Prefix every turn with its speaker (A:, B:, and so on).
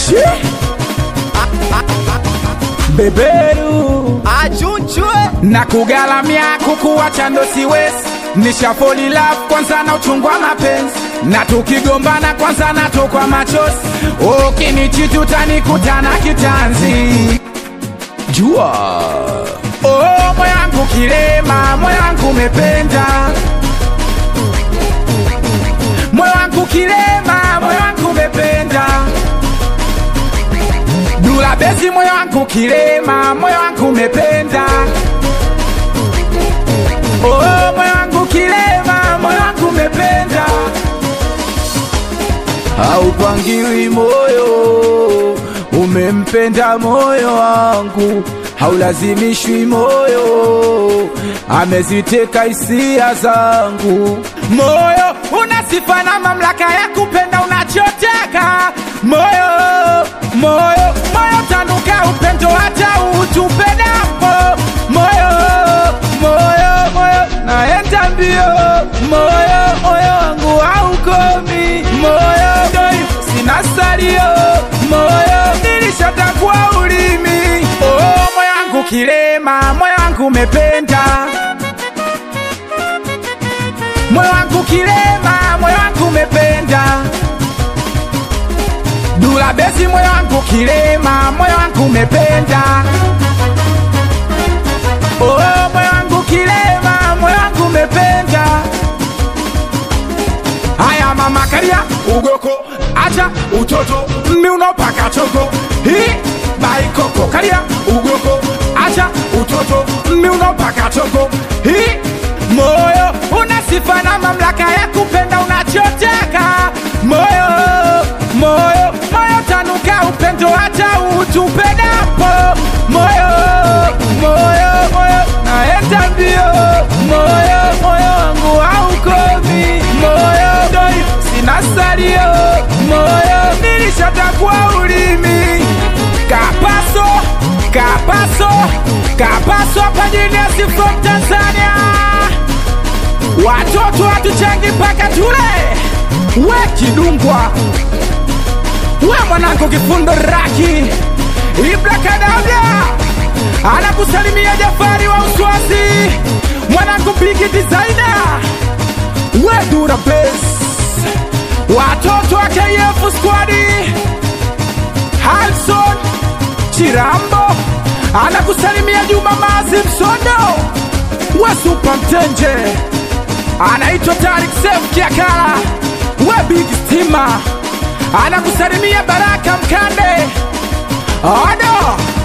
A: Shi. beberu
B: achunchwe
A: na kugalamia kukuwacha ndo siwezi nishafoli love kwanza na uchungu wa mapenzi na tukigombana kwanza natokwa machozi ukinichitu tanikutana kitanzi jua oh, moyo wangu kilema moyo wangu umependa moyo wangu kilema moyo wangu umependa dula bezi moyo wangu kilema moyo wangu umependa oh, moyo wangu kilema moyo wangu umependa haupangiwi moyo umempenda moyo wangu haulazimishwi moyo ameziteka hisia zangu moyo una sifa na mamlaka ya kupenda unachotaka moyo moyo moyo tanuka upendo hata utupendapo moyo moyo moyo naenda mbio moyo moyo wangu haukomi moyo doi sina salio moyo nilishatakwa ulimi oh, moyo wangu kilema moyo wangu umependa moyo wangu kilema moyo wangu umependa dula besi moyo wangu kilema moyo wangu umependa oh, moyo wangu kilema moyo wangu umependa haya mama karia ugoko acha utoto miunopaka choko hii baikoko karia ugoko acha utoto miunopaka choko hii moyo una sifa na mamlaka ya kupenda unachotaka moyo moyo moyo tanuka upendo hata utupendapo moyo moyo moyo naenda mbio moyo moyo wangu haukomi moyo doi sina salio moyo nilishatakwa ulimi kapaso kapaso kapaso hapa jini from tanzania watoto hatuchangi mpaka tule we kidungwa we mwanangu kifundo raki ibrakadabra anakusalimia jafari wa uswazi mwanangu bigi designer we dura bes watoto wa kf squadi halson chirambo anakusalimia juma mazi msondo we supa mtenje anaitwa Tarik Sef Kiakala, we big stima, anakusalimia Baraka Mkande. Odo